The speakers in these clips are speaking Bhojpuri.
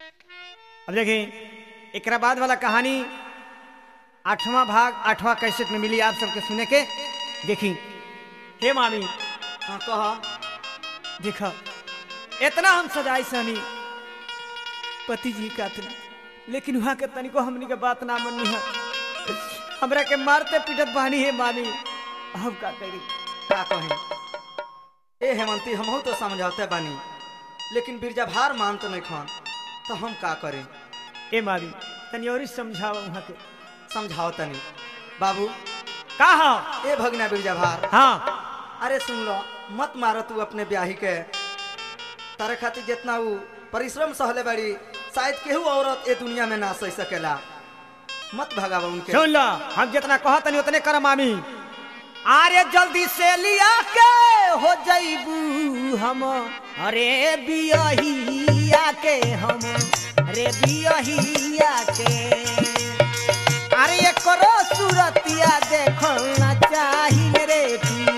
अब देखिए एकरा बाद वाला कहानी आठवां भाग आठवां कैसेट में मिली आप सबके सुने के देखी हे मामी हाँ कहा देखा इतना हम सजाई सहनी पति जी का तना लेकिन वहाँ के तनिको हमनी के बात ना मननी है हमरा के मारते पीटत बहानी है मामी हम का करी का कहें ए हेमंती हमहू तो समझौते बानी लेकिन बिरजा भार मानत नहीं खान तो हम का करें ए मामी तनी और ही समझाओ वहाँ के समझाओ तनी बाबू का हाँ ए भगना बिरजा भार हाँ अरे सुन लो मत मारो तू अपने ब्याही के तारे खातिर जितना ऊ परिश्रम सहले बाड़ी शायद केहू औरत ए दुनिया में ना सह सकेला मत भगावा उनके सुन लो हम जितना कहा तनी उतने कर मामी अरे जल्दी से लिया के हो जईबू हम अरे बियहिया के हम अरे बियहिया के अरे ये करो सूरतिया देखना चाहिए रे की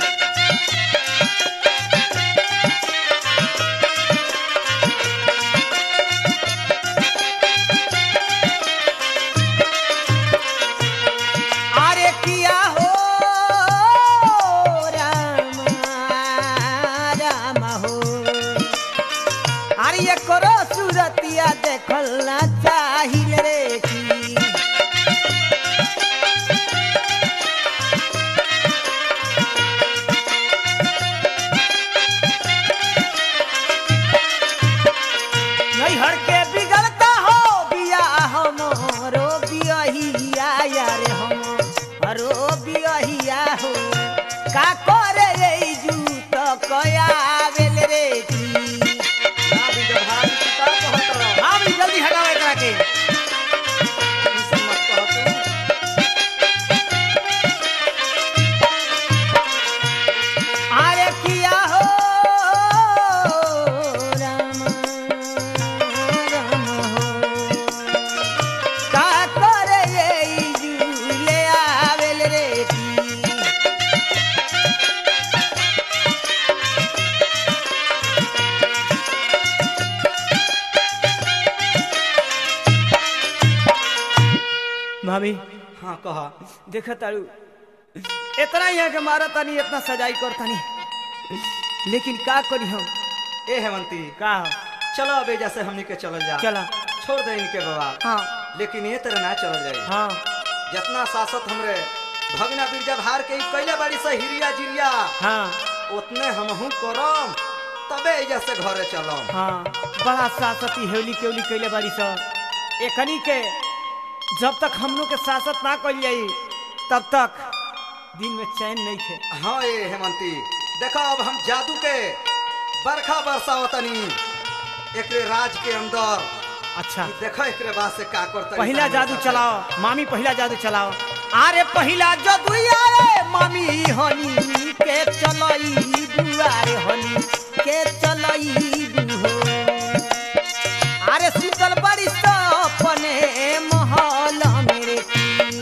अरे किया हो राम राम हो अरे ये करो सूरतिया देखना चाहिए रे की नहीं हर के बिगड़ता हो बिया हमरो बियहिया यार हम हरो बियहिया हो का करे रे जू तो कया बेल रे की ना बिरजा भार तू का कहत रह? हाँ भी जल्दी हटाओ एकरा के ऐसे मत कह तू। अरे किया हो राम राम हो का करे रे जू ले आवेल रे की भाभी हाँ कहा देख तारू इतना ही है कि मारा तानी इतना सजाई कर तानी लेकिन का करी हम ए हेमंती का चलो अब एजा से हमनी के चलल जा चला छोड़ दे इनके बाबा हाँ लेकिन ये तरह ना चलल जाए हाँ जितना शासक हमरे भगना बिरजा भार के ई कैले बाड़ी से हिरिया जिरिया हाँ उतने हमहू करम तबे एजा से घरे चलम हाँ बड़ा सासती हेवली केवली कैले बाड़ी स एकनी के जब तक हम लोग के सासत ना कल जाई तब तक दिन में चैन नहीं थे हाँ ए हेमंती देखो अब हम जादू के बरखा बरसावतनी एकरे राज के अंदर अच्छा ई देखो एकरे बाद से का करतनी पहला सामने जादू साथे। चलाओ मामी पहला जादू चलाओ अरे पहला जादू आए मामी हनी के चलई बुआरे हनी के चलई बुहो अरे सुतल बड़ी अपने महल मेरे की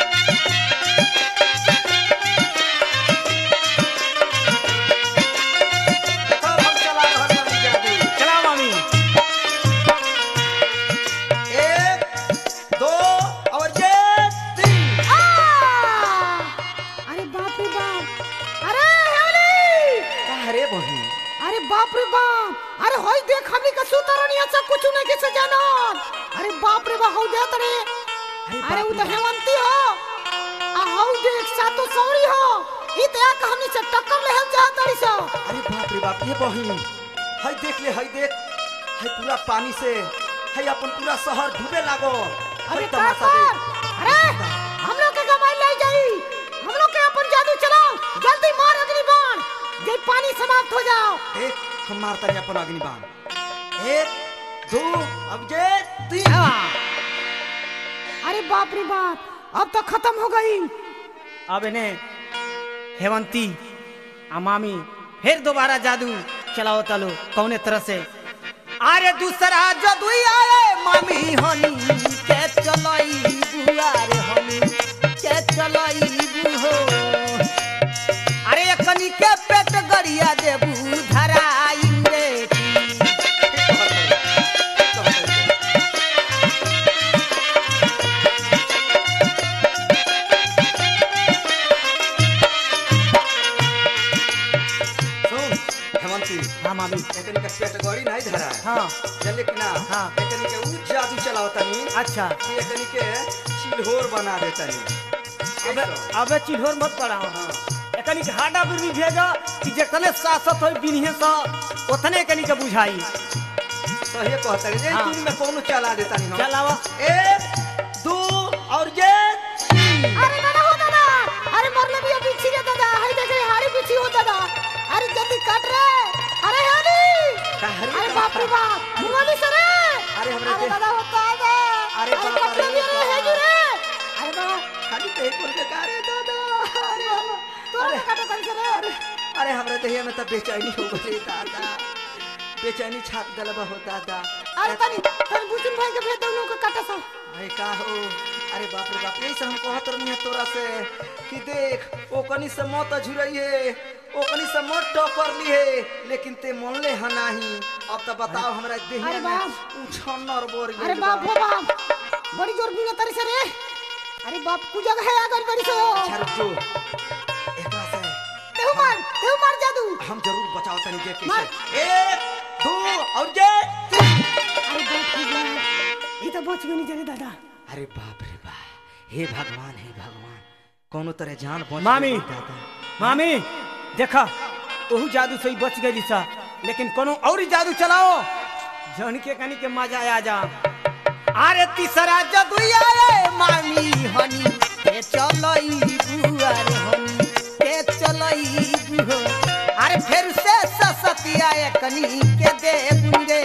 देखो हम चला रहल बानी जादू चलाओ मामी एक दो और ये तीन अरे बाप रे बाप अरे हेवली अरे बहिन अरे बाप रे बाप अरे होई देख हमनी का सुतरनिया से कुछ नहीं के से जानो अरे बाप रे बाप हो जा तरे अरे उ तो हेवंती हो आ हो देख सातो सौरी हो ई ते का हमनी से टक्कर ले हम जा तरी सो अरे बाप रे बाप ये बहिन हई देख ले हई देख हई पूरा पानी से हई अपन पूरा शहर डूबे लागो अरे हई का तमाशा कर देख अरे हम लोग के गवाई ले जाई हम लोग के अपन जादू चलाओ जल्दी मार अग्नि बाण जे पानी समाप्त हो जाओ एक हम मारता है अपन अग्निबाण एक दो अब ये तीन अरे बाप रे बाप अब तो खत्म हो गई अब इन्हें हेवंती आ मामी फिर दोबारा जादू चलाओ तलो कौने तरह से अरे दूसरा जादू आए मामी हनी के चलई बुआरे हनी के चलई बुहो अरे कनी के पेट गरिया देबू धराई रे की। गई नहीं धरा हाँ चले कि ना हाँ। एकनी के ऊ जादू चलाओ तनी अच्छा कि एकनी के चिल्होर बना दे तनी अबे अबे चिल्होर मत पड़ाओ हाँ एकनी के हाडा बिरनी भेजा कि जितने सासत होई बिन्हे सा उतने एकनी के बुझाई सही कहता है हाँ। तुम में कोनो चला देता नहीं हम चलावा एक दो और ये तीन अरे दादा हो दादा अरे मरले भी अभी छिरे दादा हाय देखे हाड़ी पीछी हो दादा अरे जल्दी काट रे अरे हाड़ी का हरी अरे का बाप रे का? बाप मुंगली सरे अरे हमरे अरे के- दादा हो दादा अरे बाप कटले रे भी अरे बाप। है जी रे अरे दादा खाली ते कोल के कारे दादा अरे हम तोरा अरे काटा तन सरे अरे अरे हमरे दहिया में त बेचैनी हो गई दादा बेचैनी छाप दलबा हो दादा अरे तनी तनी बुचिन भाई के भेज दोनों के काटा सा अरे का हो अरे बाप रे बाप यही से हम कहत रहनी है तोरा से कि देख ओ कनी से मत झुरई है ओ कनी से मत टकर ली है लेकिन ते मनले ह नाही अब त बताओ हमरा देहिया अरे में बाप। उछन्नर बोर अरे गइल बाप बा। हो बाप बड़ी जोर बिना तरी से रे अरे बाप कु जगह है अगर बड़ी से हो अच्छा रुक जो एकरा से तेहु मार तेहु मार जादू हम जरूर बचाओ तनी के मार। कैसे एक दो और ये अरे बाप रे बाप ये तो बच गई नहीं जाने दादा अरे बाप रे बाप हे भगवान हे भगवान कोनो तरह जान बच मामी। गई दादा मामी देखा ओहू जादू से ही बच गई सा लेकिन कोनो और ही जादू चलाओ जन के कनी के मजा आ जा अरे तीसरा जादू आए मामी हनी के चलई बुआर हनी के चलई बुहो अरे फिर से ससतिया कनी के दे बुंगे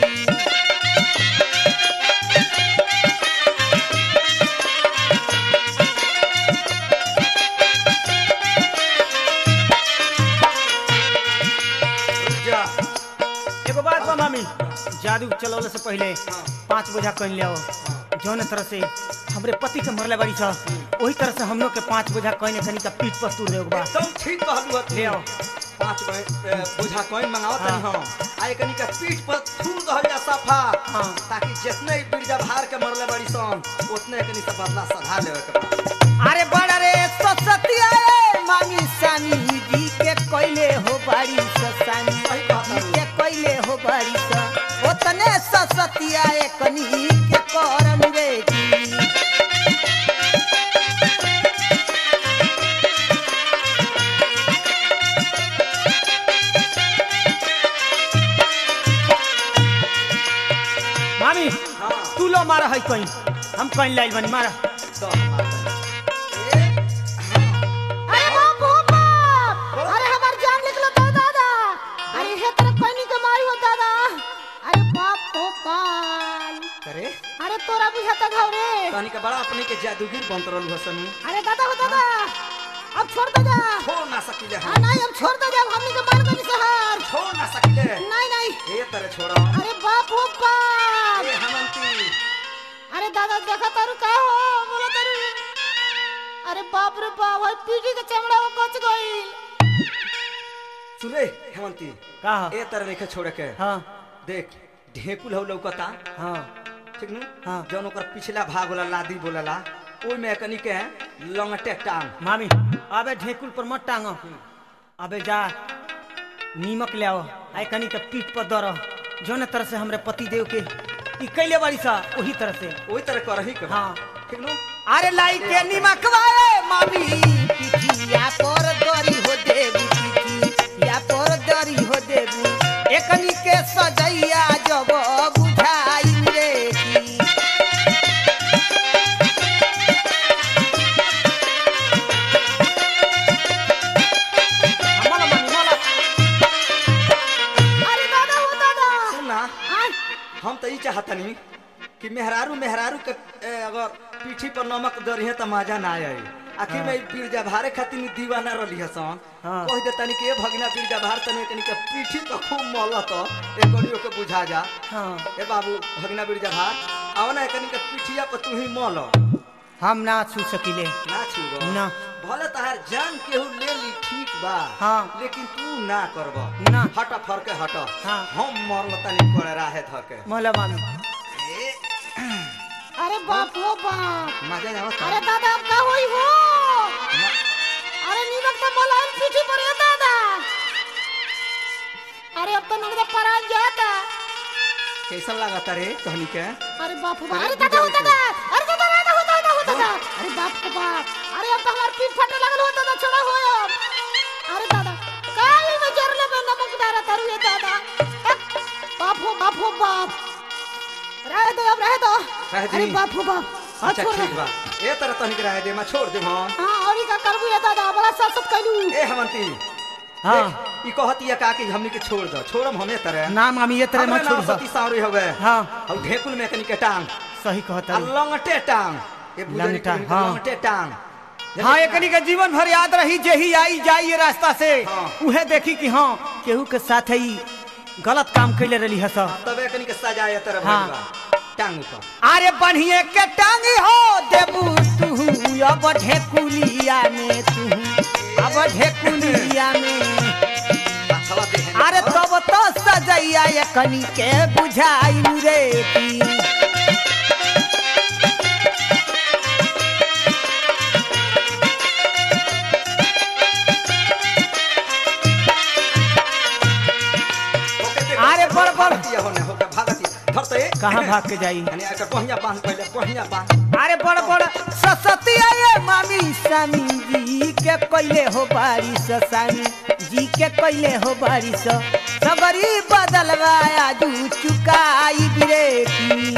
जा एगो बात बा मामी जादू चलौले से पहले पांच बोझा कन लिया जौन तरह से हमरे पति के मरले बाड़ी सा वही तरह से हम लोग के पांच बोझा कने कनी का पीठ पर तू बा एकदम ठीक कहलू हत ले आओ पांच बे- ए, बोझा कॉइन मंगाओ तनी हाँ। हम आ एकनी के पीठ पर थूल दहल जा सफा हाँ। ताकि जितने बिरजा भार के मरले बड़ी सन उतने एकनी से बदला सधा लेवे के बा अरे बड़ा रे ससतिया रे मामी सामी जी के कोइले हो बाड़ी ससानी सही बात है। जी के कोइले हो बाड़ी सा उतने ससतिया कनी के करन रे जी मामी हाँ तू लो मारा है कहीं हम कहीं लाइल बनी मारा तो मार तनी। एक, हाँ। अरे बाप हो बाप अरे हमार जान निकलो तो दादा अरे हे तेरे कोनी के मारी हो दादा अरे बाप हो बाल करे अरे तोरा बुझाता घाव रे तनी के बड़ा अपने के जादूगिर बनत रहलू हसन अरे दादा हो दादा अब छोड़ दे जा छोड़ ना सकिले हाँ हम नहीं अब छोड़ दे जा हमनी के मार दनी शहर छोड़ ना सकिले नहीं नहीं ए तरह छोड़ा अरे बाप हो बाप ए हमंती अरे दादा देखा तारू का हो बोला तारू अरे बाप रे बाप भाई पीठी के चमड़ा वो कच गई सुने हेमंती का ए तरह नहीं छोड़े के हाँ देख ढेकुल हो लौकता हाँ ठीक नु हाँ। जौन ओकर पिछला भाग होला लादी बोलला ओइ में कनी के लंगटे टांग मामी अबे ढेकुल पर मत टांगो अबे जा नीमक ले आओ आय कनी के पीठ पर दर जौन तरह से हमरे पति देव के ई कैले बाड़ी सा वही तरह से ओइ तरह करही के हाँ। ठीक नु अरे लाई के नीमक वाए मामी पिठिया पर दरी हो देबू पिठिया पर दरी हो देबू एकनी के सजैया जब बुझाई रे की मला मामी मला अरे दादा हो दादा सुन ना आय हम तो ई चाहतनी कि मेहरारू मेहरारू के ए, अगर पीठी पर नमक दरिहे त मजा ना आई आखिर में ई बिरजा भारे खातिर नी दीवाना रहली हसन हाँ। कह दे तनी के ए भगिना बिरजा भार तनी कनी के पीठी तो खूब मलत एकनियो के बुझा जा हाँ ए बाबू भगिना बिरजा भार आओ ना कनी के पीठिया पर तू ही मल हम ना छू सकिले ना छुबो ना भले तहार जान केहू ले ली ठीक बा हाँ। लेकिन तू ना करब ना। हट फरके हट हाँ। हम मरल तनी कोड़े राहे धके मला मामी ए, अरे बाप हो बाप मजा आवत अरे दादा अब का होई हो अरे नीमक तो मोलायम पीठी पर है दादा अरे अब तो नगदा परान जाता कैसा लागता रे कहनी के अरे बाप रे बाप, अरे अरे दादा हो गुजर दादा अरे दादा दादा हो दादा हो दादा अरे बाप रे बाप अरे अब तो हमार पीठ फटने लगल हो दादा छोड़ा हो अब अरे दादा काई में जरले में नमक डाला तारू ये दादा हट, बाप हो बाप हो बाप रह दो अब रह दो रह दी। अरे बाप हो बाप हाँ, अच्छा छोड़ ठीक दे। बा ए तरह तनिक रहे दे मैं छोड़ दे हम हाँ और का करबू ये दादा बड़ा सासत कैलू ए हेमंती हाँ ई कहती है का कि हमनी के छोड़ दो छोड़म हमें तरह ना मामी ये तरह हमरे मत नाम छोड़ सती सावरी हवे हाँ और ढेकुल में कनी के टांग सही आ कहता लंगटे टांग ए बुझरी लंगटा, के हाँ। लंगटे टांग हाँ एकनी के जीवन भर याद रही जे ही आई जाई ये रास्ता से हाँ। उहे देखी कि हाँ केहू के साथ ही गलत काम कैले रही है सब तबे कनी के सजाए तरह हाँ। भइल टांग ऊपर अरे बढ़िए के टांगी हो देबू तू अब ढेकुलिया में तू अब ढेकुलिया में हवा दे अरे तब तो सजैया ये कनी के बुझाई रे की अरे बड़ बड़ भागतिया होने होके भागतिया धरते कहाँ भाग के जाई यानी एकर पहिया बांध पहले पहिया बांध अरे बड़ बड़ ससतिया ये मामी सामी जी के कैले हो बारिश सामी जी के कैले हो बारिश सबरी बदलवाया जू चुकाई बिरे की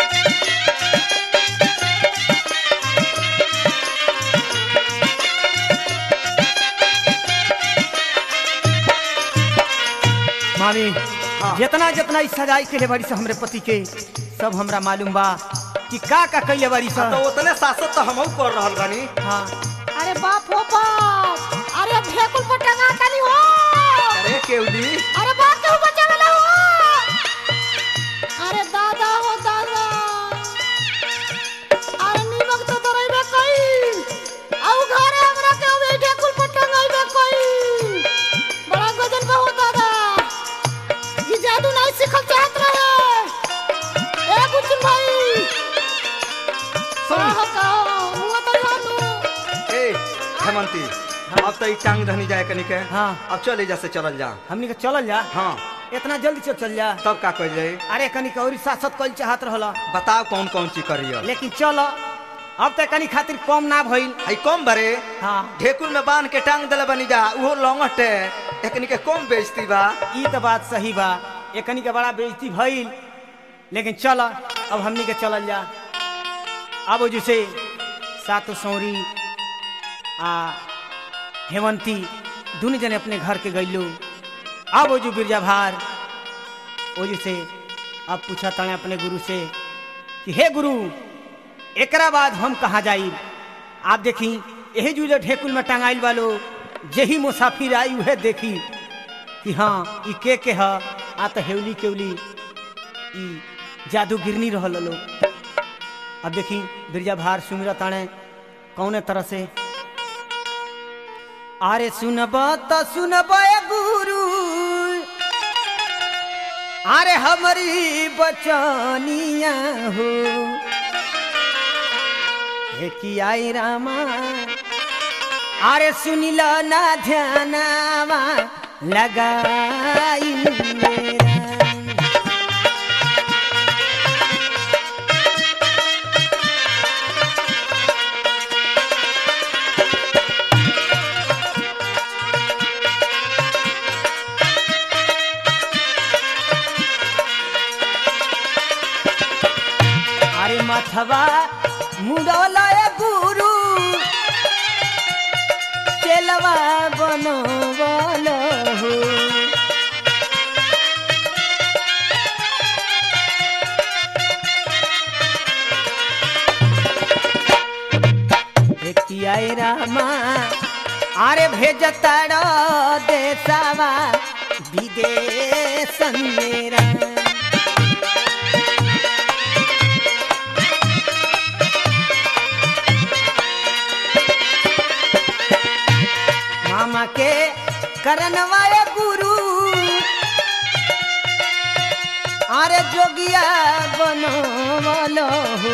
मामी हाँ। जितना जितना इस सजाई के बड़ी से हमरे पति के सब हमरा मालूम बा कि का का कैले बड़ी सा तो उतने सासत तो हमहू कर रहल बानी हाँ अरे बाप हो बाप अरे अब ढेकुल पर टंगा तनी हो अरे केवली अरे बाप के ऊपर चला हो अरे दादा हो दादा अरे नीमक तो दरइबे कई आउ घरे हमरा के ओबे ढेकुल पर टंगाइबे कई बड़ा गजन बा हो दादा ये जादू नहीं सीखल चाहत रहे ए बुचन भाई सुन कहो कहो मुआ तो जानू ए हेमंती अब तो ई टांग धनी जाए कनी के हाँ। अब चले जा से चलल जा हमनी के चलल जा हाँ इतना जल्दी से चल जा तब का कह जाए अरे कनी कौरी सासत कल चाहत रहला बताओ कौन कौन चीज करियो लेकिन चल अब तक कनी खातिर कम ना भइल आई कम बरे हाँ ढेकुल में बांध के टांग दले बनी जा उहो लंगट है एकनी के कम बेइज्जती बा ई तो बात सही बा एकनी के बड़ा बेइज्जती भइल लेकिन चल अब हमनी के चलल जा अब जैसे सातो सौरी आ हेमंती दोनों जने अपने घर के गइलू अब ओजू बिरजा भार ओजू से अब पूछा तने अपने गुरु से कि हे गुरु एकरा बाद हम कहाँ जाई आप देखी यही जू जो ढेकुल में टंगाइल वालो जेही मुसाफिर आई उहे देखी कि हाँ ई के के ह आ तो हेवली केवली ई जादू गिरनी रहल लोग अब देखी बिरजा भार सुमिरा ताणे कौने तरह से अरे सुनब त सुनब ए गुरु अरे हमारी बचनिया हो हे की आई रामा अरे सुनिल ना ध्यानावा लगाई मेरा अरे मथवा मुडोलय गुरु चलवा बनो बोलो हो आई रामा अरे भेजताड़ो देसावा विदेश मेरा मामा के करनवाए गुरु अरे जोगिया बनो बोलो हो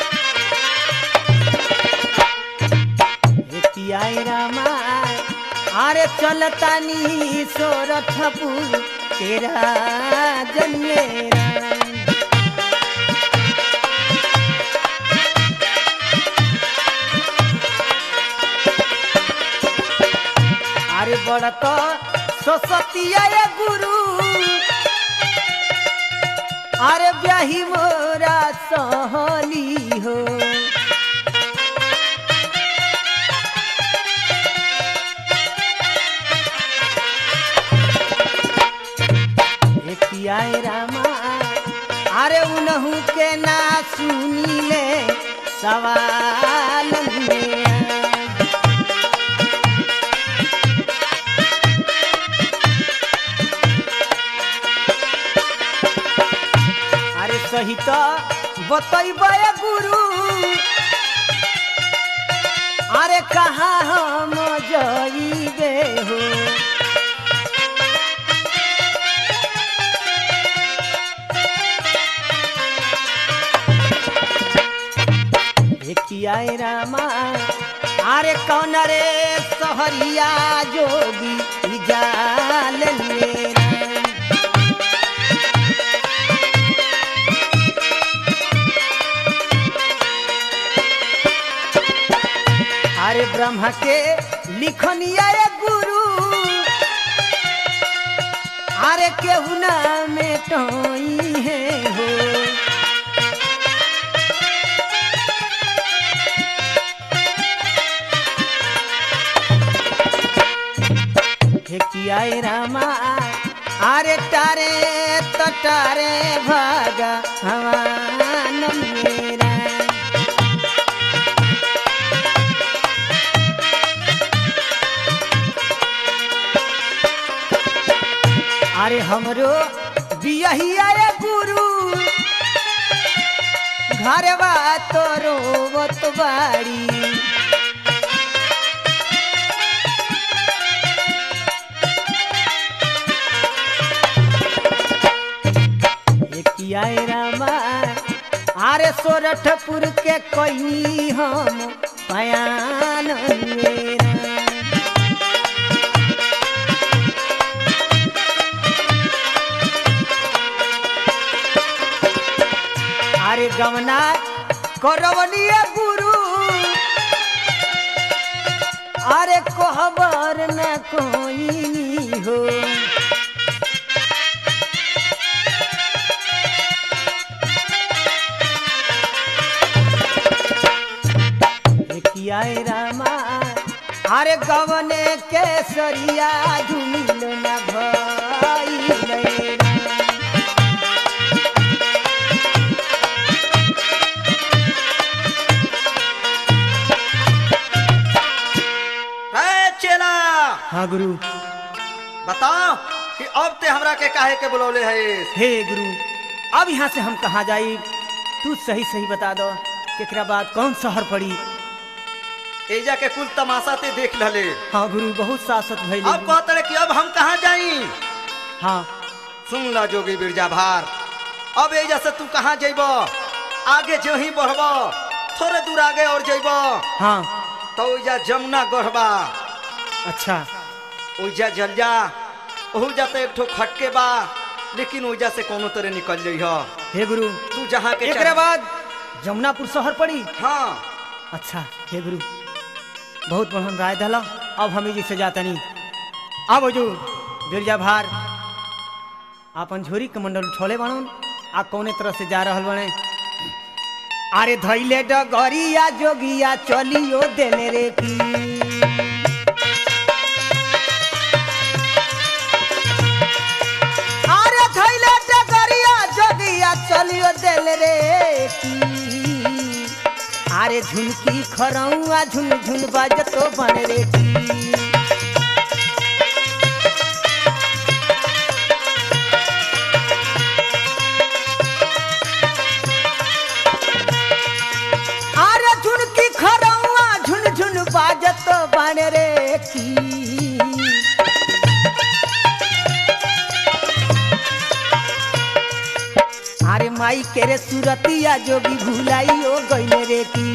आई रामा अरे चलतानी सोरठपुर तेरा जन्मेरा अरे बड़ तो सरस्वतिया ये गुरु अरे ब्याही मोरा सहली हो एकियाए रामा अरे उनहु के ना सुनीले सवाल में अरे सही तो बतैबे गुरु अरे कहाँ हम जइबे हो कियाए रामा अरे कौन रे सहरिया जोगी ई जाल मेरा अरे ब्रह्मा के लिखनिया ये गुरु अरे केहू ना में टोई है हो हे कियाए रामा अरे तारे तो तारे भागा हवान मेरा अरे हमरो बियहिया ये गुरु घरवा तो रोवत बाड़ी कियाए रामा अरे सोरठपुर के कोई हम पयान मेरा अरे गमना करवनिया गुरु अरे कोहबर न कोई हो कियाए रामा अरे गवने केसरिया झुमिल न भइले राम। है चेला हाँ गुरु बताओ कि अब ते हमरा के काहे के बुलौले है हे गुरु अब यहाँ से हम कहाँ जाई तू सही सही बता दो एकरा बाद कौन शहर पड़ी एजा के कुल तमाशा ते देख लले हाँ गुरु बहुत सासत भइल अब कहते कि अब हम कहाँ जाई हाँ सुन ला जोगी बिरजा भार अब एजा से तू कहाँ जइब आगे जो ही बढ़ब थोड़े दूर आगे और जइब हाँ तो ओइजा जमुना गढ़बा अच्छा ओइजा जल जा ओहू जाते एक ठो खटके बा लेकिन ओइजा से कोनो तरह निकल जइह हे गुरु तू जहाँ के एकरा चाह- बाद जमुनापुर शहर पड़ी हाँ अच्छा हे गुरु बहुत बढ़िया राय दला अब हमें जी से जाता नहीं अब जो बिरजा भार आपन झोरी के मंडल छोले बनन आ कौने तरह से जा रहल बने अरे धैले डगरिया जोगिया चलियो देले रे की अरे धैले डगरिया जोगिया चलियो देले रे की আরে ঝুনকি খরৌয়া ঝুন ঝুন বাজতো বন রে কি আরে ঝুনকি খরৌয়া ঝুন ঝুন বাজতো বন রে কি আরে মাই কেরে সুরতিয়া যোগী ভুলাইও গইলে রে কি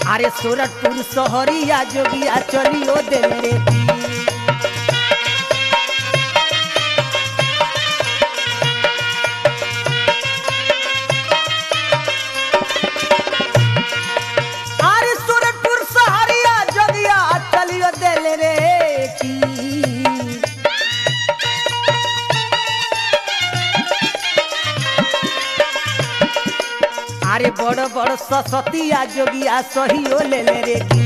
अरे सूरतपुर सहरिया जोगिया चलियो दिल रे की अरे सूरतपुर सहरिया जोगिया चलियो दिल रे की আরে বড় বড় সসতিয়া যোগিয়া সহিও লেলে রে কি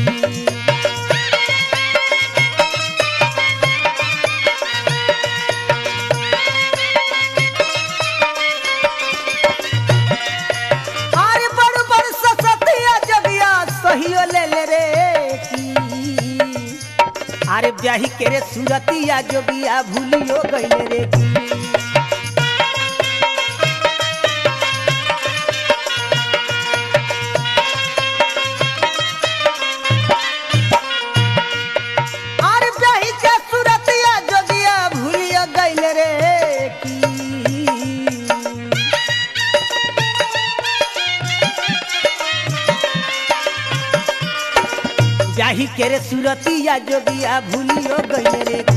আরে বড় বড় সসতিয়া যোগিয়া সহিও লেলে রে কি আরে ব্যাহি কেরে সুরতিয়া যোগিয়া ভুলিও গইলে রে কি আর যাই কে সুরতিয়া যোগিয়া ভুলিয়া গইলে রে কি যাহি কে রে সুরতিয়া যোগিয়া ভুলিও গইলে রে কি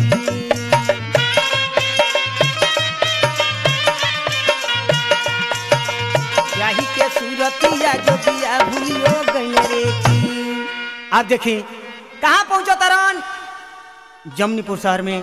যাহি के सूरतिया जोगिया भूलियो गइले रे की अब देखी कहाँ पहुंचो तरन जमनीपुर शहर में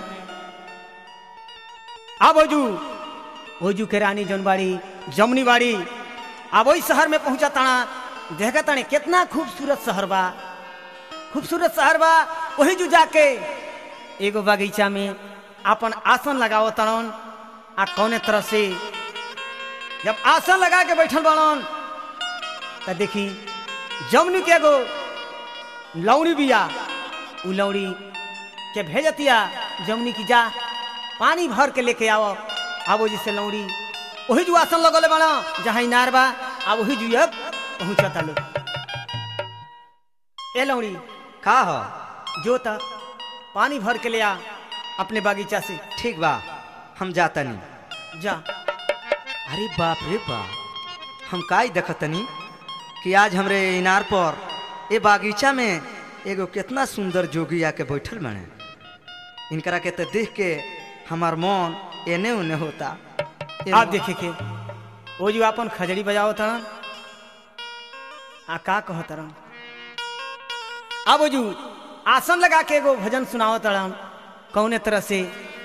अब ओजू ओजू के रानी जनबाड़ी जमनी बाड़ी अब वही शहर में पहुंचा ताना देखा ताने कितना खूबसूरत शहर बा खूबसूरत शहर बा वही जू जाके एगो बगीचा में अपन आसन लगाओ तड़न आ कौने तरह से जब आसन लगा के बैठल बाड़न त देखी जमनी के एगो लौड़ी बिया उ लौड़ी के भेजतिया जमनी की जा पानी भर के लेके आओ आबो जिसे लौड़ी वही जो आसन लगले बाड़ा जहाँ इनार बा अब वही जो अब पहुँचता लोग ए लौड़ी का हो जो तक पानी भर के ले आ अपने बागीचा से ठीक बा हम जाता नहीं जा अरे बाप रे बाप हम काई देखतनी कि आज हमरे इनार पर ए बागीचा में एगो कितना सुंदर जोगी आके बैठल बने इनकरा के तो देख के हमार मन एने उने होता ए आप मन- देखे के वो जो अपन खजड़ी बजाओ तरन आ का कह तरन अब वो जो आसन लगा के एगो भजन सुनाओ तरन कौने तरह से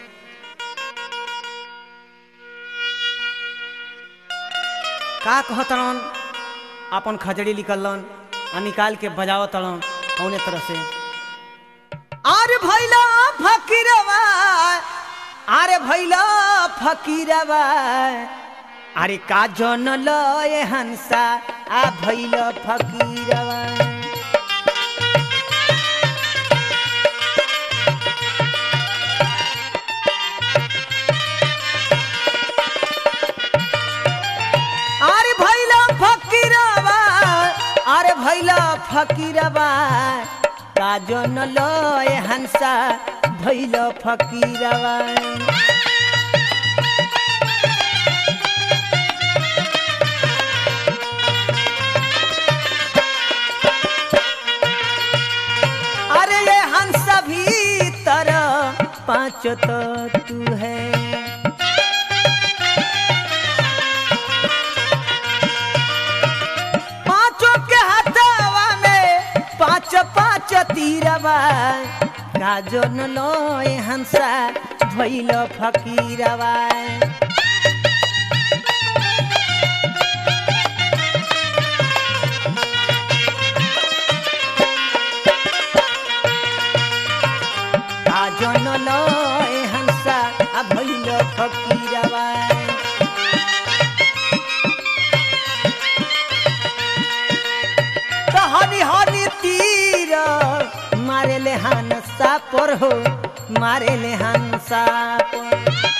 का कह तरन अपन खजड़ी निकलन आ निकाल के बजाओ तरन कौने तरह से आरे भैला फकीरवा আরে ভৈল ফকিরবা আরে কাজন লয় হানসা আ ভৈল ফকিরবা আরে ভৈল ফকিরবা আরে ভৈল ফকিরবা কাজন লয় হানসা ভৈল ফকিরবা अरे ये हंस भीतर पाँच तो तू है पांचों के हथवा में पाँच पाँच तीरवा गाजन लोए हंसा भैल फकीरवा গাজন লয় হাংসা আভৈল ফকিরবা তো হনি হনি তীর মারেলে হানসা পর হো মারেলে হানসা পর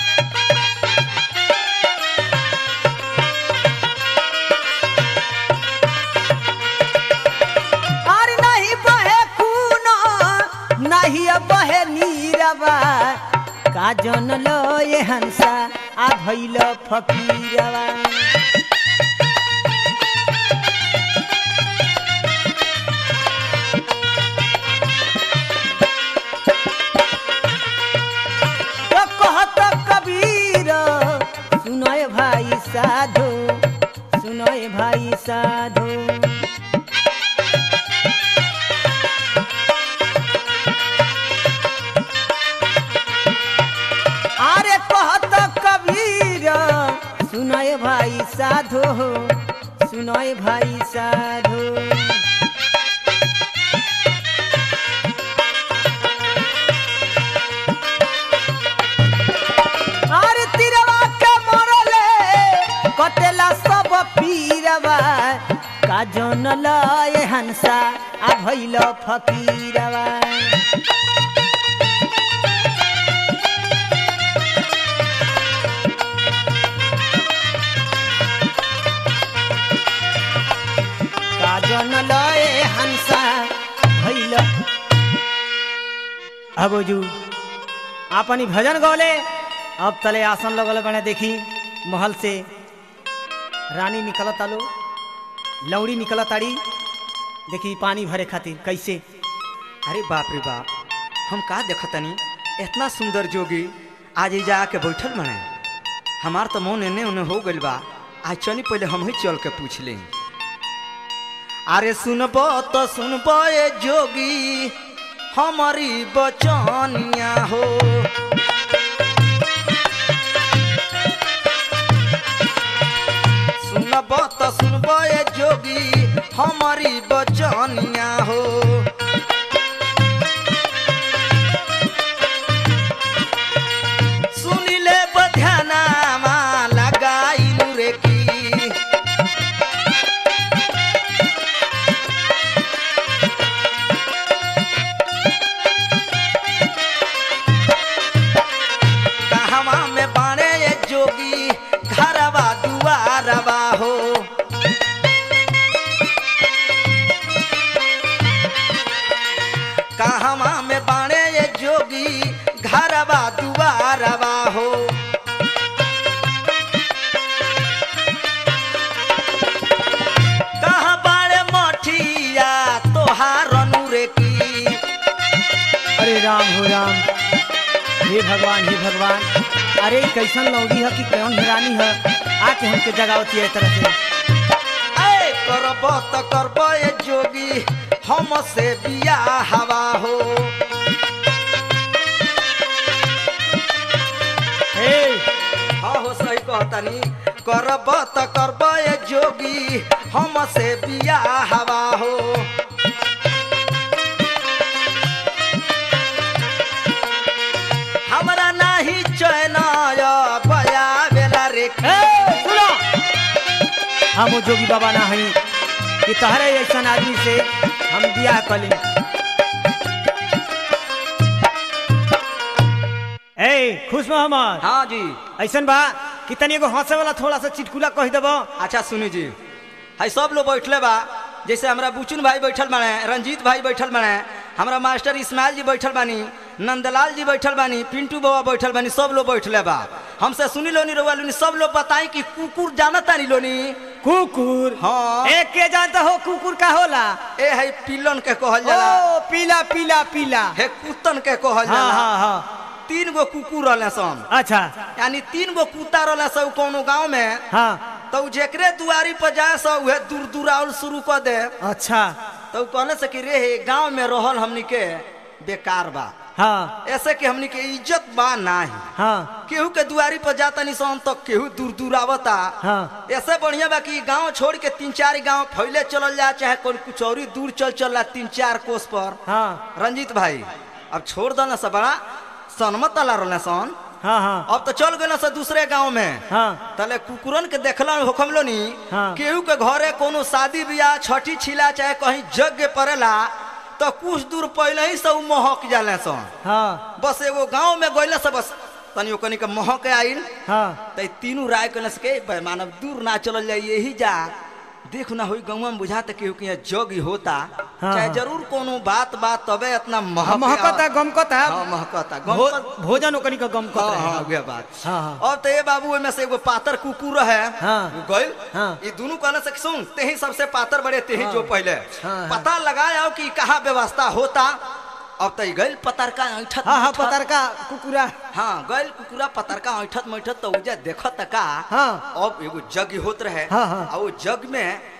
আর नहीं बहे कुनो नहीं बहे नीरवा काजन लय हंसा आ भैल फकीरवा साधो अरे कहत कबीर सुनय भाई साधो सुनय भाई साधो अरे तिरवा के मरले कटेला सब पीरवा का जन लय हंसा आ भइल फकीरवा का जन लय हंसा भइल अबोजू आपनी भजन गौले अब तले आसन लगल बने देखी महल से रानी निकलत आलो लौड़ी निकलत आड़ी देखी पानी भरे खातिर कैसे अरे बाप रे बाप हम का देखतनी इतना सुंदर जोगी आज ही जाके बैठल बने हमार तो मन एने ओने हो गइल बा आज चली पहले हम ही चल के पूछ ले अरे सुनबो तो सुनबो ए जोगी हमारी बचनिया हो सुनबो तो सुनबो ए जोगी हमारी बचनिया हो सुनिले बध्यानामा लगाइनु रे की कहवा में बाणे ये जोगी घरवा दुआरवा हो कहवा में बाणे ये जोगी घरवा दुआरवा हो कहाँ बाड़े मठिया तोहार अनुरे की अरे राम हो राम हे भगवान हे भगवान अरे ई कैसन लौड़ी है कि कौन हिरानी है आके हमके जगावती है तरह से ऐ करब त करब ए जोगी हम से बिया हवा हो हे हाँ हो सही कहतनी करब त करब ए जोगी हम से बिया हवा हो हमरा नाही चैन बया बेला रे ए, सुनो हम वो जोगी बाबा ना हई कि तहरे ऐसा आदमी से हम बियाह कर लें ए खुश मोहम्मद हाँ जी ऐसन बा कि तनी एगो हंसे वाला थोड़ा सा चिटकुला कह देबो अच्छा सुनी जी है सब लोग बैठले बा जैसे हमरा बुचुन भाई बैठल बाने रंजीत भाई बैठल बाने हमरा मास्टर इस्माइल जी बैठल बानी नंदलाल जी बैठल बानी पिंटू बाबा बैठल बानी सब लोग बैठले बा हमसे सुनी लोनी रोवा लोनी सब लोग बताई कि कुकुर जानत तानी लोनी कुकुर हाँ। ए के जानता हो कुकुर का होला ए है पिलन के कहल जाला ओ पीला पीला पीला हे कुतन के कहल हाँ जाला हाँ हाँ तीन गो कुकुर रहले सन अच्छा यानी तीन गो कुत्ता रहले सब कोनो गांव में हाँ तो उ जेकरे दुआरी पर जाए सो उहे दूर दूराउल शुरू कर दे अच्छा तो उ कहले से कि रे हे गांव में रहल हमनी के बेकार बा हाँ ऐसे कि हमनी के इज्जत बा नाही हाँ केहू के दुआरी पर जाता निशान तो केहू दूर दूर आवता हाँ। ऐसे बढ़िया बा कि गांव छोड़ के तीन चार गांव फैले चलल जा चाहे कोई कुछ और ही दूर चल चल तीन चार कोस पर हाँ रंजीत भाई अब छोड़ दो ना सब बड़ा सनमत अला रहले सन हाँ हाँ अब तो चल गए से दूसरे गांव में हाँ तले कुकुरन के देखला होखम लो नी हाँ। केहू के घरे कोनो शादी बियाह छठी छिला चाहे कहीं यज्ञ पड़ेला तो कुछ दूर पहले ही सब महक जाले सन हाँ बस एगो गांव में गइला से बस तनी ओकनी के महक आइल हाँ त तीनों राय कइला से के भाई मानव दूर ना चलल जाई यही जा देख ना होई गांव में बुझाता केहू के यहाँ जग ही होता हाँ, चाहे हाँ। जरूर कोनो बात बात तबे इतना महक महकता गमकता हाँ महकता भो, गमकत भोजन ओकनी का गमकत हाँ रहे हाँ उहे बात हाँ, हाँ। अब तो ये बाबू में से एगो पातर कुकुर है हाँ। वो गइल हाँ। ये दोनों कहने से सुन तेही सबसे पातर बड़े तेही हाँ। जो पहले हाँ, पता लगाया कि कहाँ व्यवस्था होता अब तो गइल पतरका ऐठत हाँ हाँ मैठत। पतर का कुकुरा हाँ गइल कुकुरा पतरका ऐठत मैठत तो उजे देखत का हाँ। अब एगो जग होत रहे हाँ, हाँ। आ वो जग में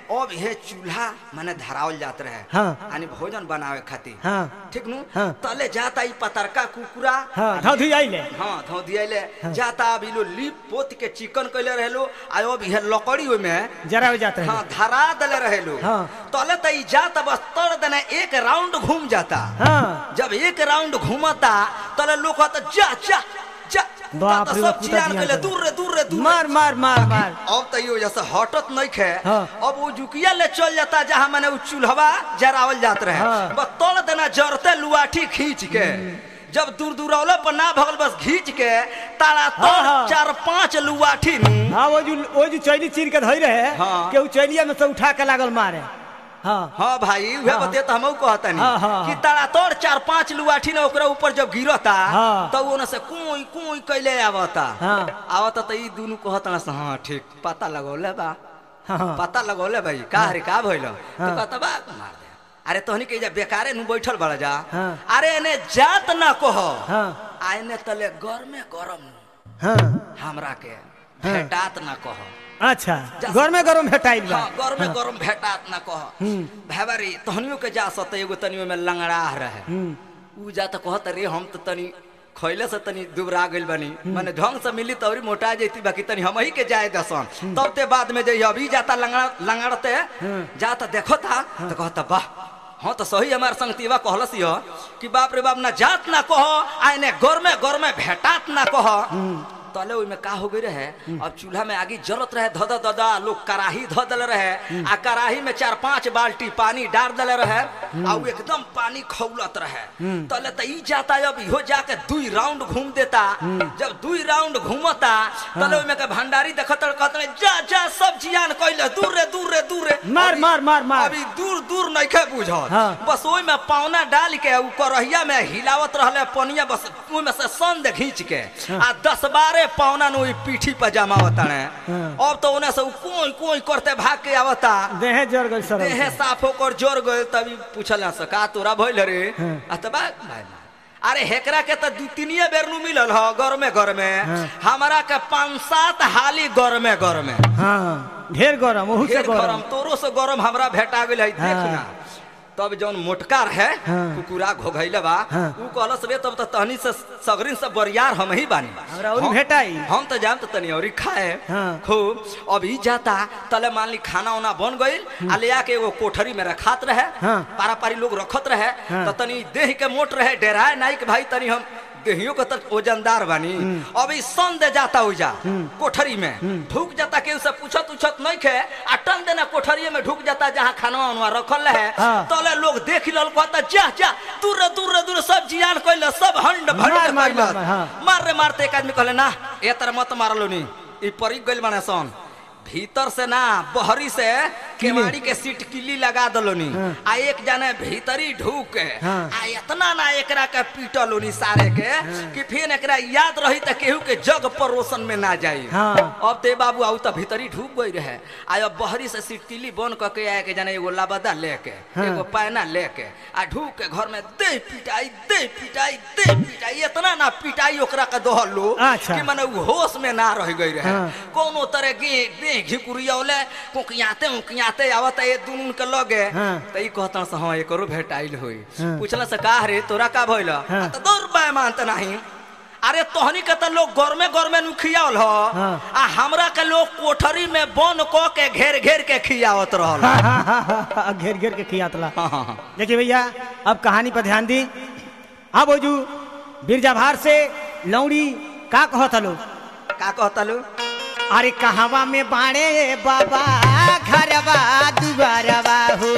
अब हे चूल्हा माने धरावल जात रहे हाँ। यानी भोजन बनावे खातिर हाँ ठीक नु हाँ। तले जाता ई पतरका कुकुरा हाँ धौधी आइले हाँ धो दियाले जाता अभी लो लिप पोत के चिकन कैले रहेलो आ अब हे लकड़ी ओय में जरा हो जाता हाँ है धरा दले रहेलो हाँ। तले त ई जाता बस तर देना एक राउंड घूम जाता हाँ जब एक राउंड घूमता तले लोग कहता जा जा जा बाप ता रे सब बाप, पूरा चियान जियान कैले कर। दूर रे दूर रे दूर रे। मार मार मार मार अब तो यो जैसे हटत नहीं खे हाँ। अब वो जुकिया ले चल जाता जहाँ मैंने वो चूल्हवा जरावल जात रहे हाँ। बस तोड़ देना जरते लुआठी खींच के जब दूर दूर औला पर ना भगल बस खींच के तारा हाँ, तोड़ हाँ। चार पांच लुआठी नु हाँ वो जो वो जो चैली चीर के धोई रहे हाँ। के उ चैलिया में से उठा के लागल मारे हाँ हाँ भाई वह हाँ। बते तो हमहू कहता हाँ, हाँ, नहीं कि हाँ। तारा तोड़ चार पांच लुआठी ने ओकरा ऊपर जब गिरता हाँ। तो वो से कुई कुई कैले आवता हाँ। आवता तो ई दोनों कहता ना से, हाँ ठीक पता लगौले बा हाँ पता लगौले भाई का रे का भइल तो हाँ। कहता बा मार दे अरे तोहनी के जा बेकारे नु बैठल बड़ा जा हाँ। अरे एने जात ना कह हाँ आ एने तले गरमे गरम नु हाँ हमरा के भेटात ना कह अच्छा घर में गरम भेटाइल बा हाँ गरमे गरम भेटात ना कह हम्म। भाई तोहनियो के जा सत एगो तनियो में लंगड़ा रहे हम्म उ जा तो कहत रे हम तो तनी खैले से तनी दुबरा गइल बनी माने ढंग से मिली तौरी मोटा जैती बाकी तनी हम ही के जाए दसन तब ते बाद में जइयो अभी जाता लंगड़ा लंगड़ते जाता देखो था तो कहता वाह हाँ तो सही हमार संगतीवा कहलस यो कि बाप रे बाप ना जात ना कहो आइने गरमे गरमे भेटात ना कहो तले ओइमे का हो गई रहे अब चूल्हा में आगे जलत रहे धद ददा लोग कराही ध दल रहे आ कराही में चार पांच बाल्टी पानी डाल दले रहे आ उ एकदम पानी खौलत रहे तले त ई जाता अब इहो जाके दुई राउंड घूम देता जब दुई राउंड घूमता तले ओइमे के भंडारी देखत कहत जा जा सब जियान कइले दूर रे दूर रे दूर रे मार, अभी- मार, मार, मार। अभी दूर दूर नइखे बुझल हाँ। बस ओइमे पावना डाल के उ करहिया में हिलावत रहले पनिया बस ओइमे से संद घींच के आ दस बारह पावना नु ई पीठी पर जमावता ने हाँ। अब तो ओने से उ कोई कोई करते भाग के आवता देहे जर गई सर देहे साफ होकर जोर गए तभी पूछल ना सका तोरा भइल रे हाँ। आ त बा भाई अरे हेकरा के त दू तीनिए बेर नु मिलल ह घर में घर में हाँ। हमरा के पांच सात हाली घर में घर में हाँ ढेर गरम ओहू से ढेर गरम गरम तोरो से गरम हमरा भेटा गेल है हाँ। देखना तब जौन मोटका है हाँ। कुकुरा घोघैले बा हाँ। उ कहलस रे तब त तहनी से सगरिन से बरियार हम ही बानी हमरा औरी हम- भेटाई। हम तो जान तो तनी औरी खाए हाँ। खूब अभी जाता तले मान ली खाना उना बन गइल आ ले आके एगो कोठरी में रखात रहे हाँ। पारा पारी लोग रखत रहे हाँ। तो तनी देह के मोट रहे डेराए नाई के भाई तनी हम देहियों के तक वजनदार बानी अभी सन दे जाता उजा कोठरी में ढुक जाता के उसे पूछत उछत नहीं खे आ टन देना कोठरिये में ढुक जाता जहाँ खाना उनवा रखल रहे हाँ। तले लोग देख लल कहता जा जा दूर दूर दूर सब जियान कइले सब हंड भंड मार, मार, कइलस। मार, मार, हाँ। मार रे मारते एक आदमी कहले ना ए तर मत मारलो नी ई परी गइल माने सन भीतर से ना बहरी से केवाड़ी के सीट किल्ली लगा दलो नी हाँ। आ एक जाने भीतरी ढूक के हाँ। आ इतना ना एकरा के पीटलो नी सारे के कि फिर एकरा याद रही त केहू के जग परोसन में ना जाई हाँ। अब ते बाबू आउ त भीतरी ढूक गई रहे आ अब बहरी से सीट किल्ली बन क के आए के जाने एगो लाबदा लेके हाँ। एगो पैना लेके आ ढूक के घर में दे पिटाई दे पिटाई दे पिटाई इतना ना पिटाई ओकरा के दोहलो अच्छा। कि माने उ होश में ना रह गई रहे हाँ। कोनो तरह के दे घिकुरियौले कुकियाते उकियाते आवत ये दुनू के लगे हाँ। त ई कहता से हां एकरो भेटाइल होई हाँ। पूछला से का रे तोरा का भइल हाँ। त दौर बाय मानत नहीं अरे तोहनी के त लोग गरमे गरमे नु खियावल ह हाँ। आ हमरा के लोग कोठरी में बन क के घेर घेर के खियावत रहल हाँ, हाँ, हाँ, हाँ, हाँ, घेर घेर के खियातला हाँ, हाँ, हाँ। देखिए भैया अब कहानी पर ध्यान दी अब ओजू बिरजा भार से लौड़ी का कहत हलो का कहता लो अरे कहवा में बाणे बाबा घरवा दुबारवा हो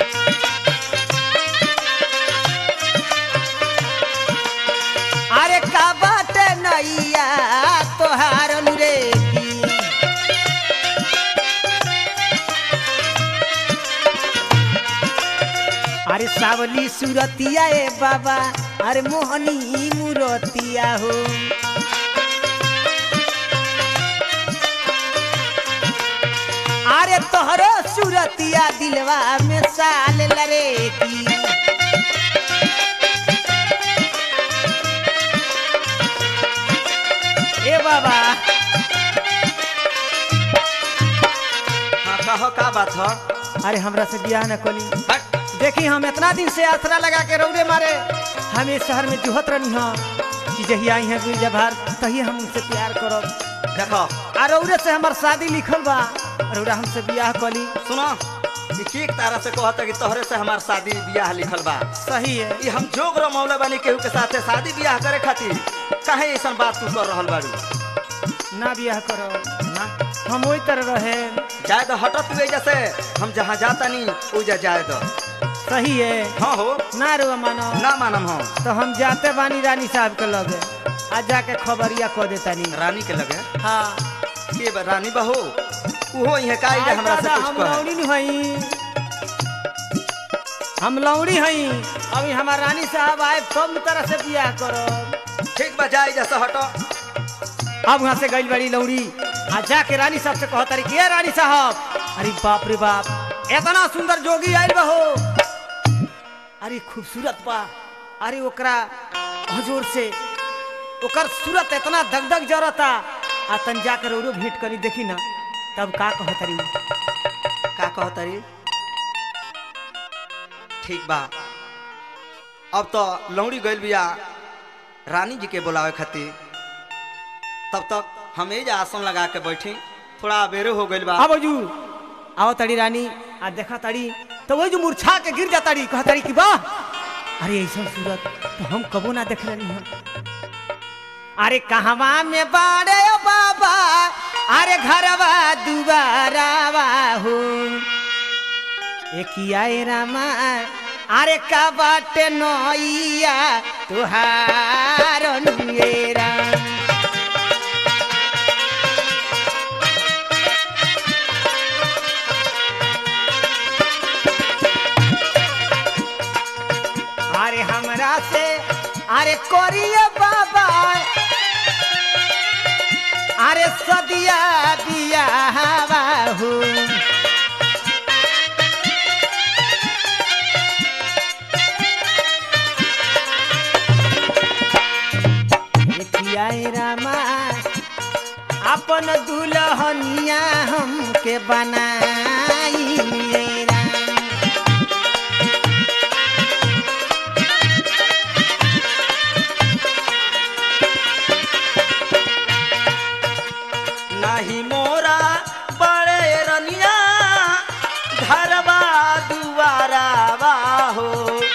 अरे का बात नैया तोहार रे की अरे सावली सुरतिया ए बाबा अरे मोहनी मुरतिया हो अरे तोहरो सुरतिया दिलवा में साल लरे की ए बाबा हाँ कहो का बात ह अरे हमरा से बियाह न कली हट देखी हम इतना दिन से आसरा लगा के रौदे मारे हम इस शहर में जुहत रहनी हाँ कि जही आई हैं गिरजा भार तही हम उनसे प्यार करब देखो आ रौरे से हमार शादी लिखल बा रौरा हमसे बियाह कली सुनो ई ठीक तारा से कहता कि तोहरे से हमार शादी ब्याह लिखल बा सही है ई हम जोग रमौले बानी केहू के साथे शादी ब्याह करे खातिर काहे ऐसन बात तू कर रहल बाड़ी ना बियाह करो ना हम वही तरह रहे जाए तो हटत हुए जैसे हम जहाँ जाता नहीं ओजा जाए तो सही है हाँ हो ना रुआ मानो ना मानम हम तो हम जाते बानी रानी साहब के लगे आ जाके खबरिया कह देतानी रानी के लगे हाँ के बा रानी बहू उहो इहे काई जे आज हमरा से दादा, कुछ हम कहे लौड़ी नहीं हई हम लौड़ी हई अभी हमार रानी साहब आए तब तरह से बियाह करो ठीक बा जाए जैसे हटो अब वहाँ से गई बड़ी लौड़ी आ जाके रानी साहब से कहता रही के रानी साहब अरे बाप रे बाप इतना सुंदर जोगी आयल बहो अरे खूबसूरत बा अरे ओकरा हजूर से ओकर सूरत इतना दगदग जरता आ तन जाकर औरो भेंट करी देखी ना तब का कहत रही का कहतरी ठीक बा अब तो लौड़ी गइल बिया रानी जी के बुलावे खातिर तब तक हम एज आसन लगा के बैठी थोड़ा अबेरे हो गइल बा अब जू आओ तड़ी रानी आ देखा तड़ी तो वही जो मुरछा के गिर जाता रही कहता रही कि वाह अरे ऐसा सूरत तो हम कबो ना देख रही हम अरे कहवा में बाड़े ओ बाबा अरे घरवा दुबारावा हो एकिया ए रामा अरे का बाटे नैया तुहार नुएरा अरे हमरा से अरे कोरिया बाबा अरे सदिया बिया हो किया रामा अपन दुल्हनिया हमके बनाई राम नाही मोरा बड़े रनिया घरवा दुआरा हो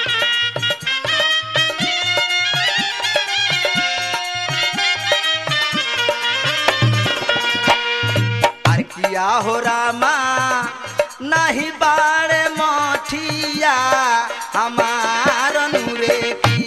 अरे किया हो रामा नहीं बाड़े मठिया हमार नूरे की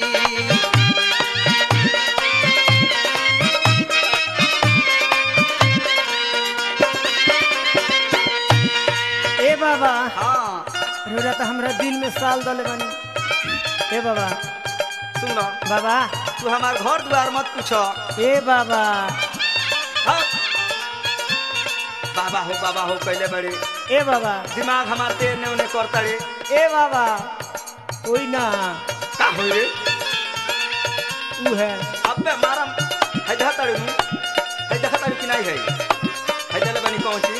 ए बाबा हाँ रोजा तो हमरा दिल में साल दले बनी ए बाबा सुन लो बाबा तू हमार घर द्वार मत पूछो ए बाबा हाँ। बाबा हो बाबा हो कैले बड़े ए बाबा दिमाग हमार तेर ने उन्हें करता रे ए बाबा कोई ना का हो रे ऊ है अबे मारम है देखा तारे हूँ है देखा तारे कि नहीं है है चले बनी कौन सी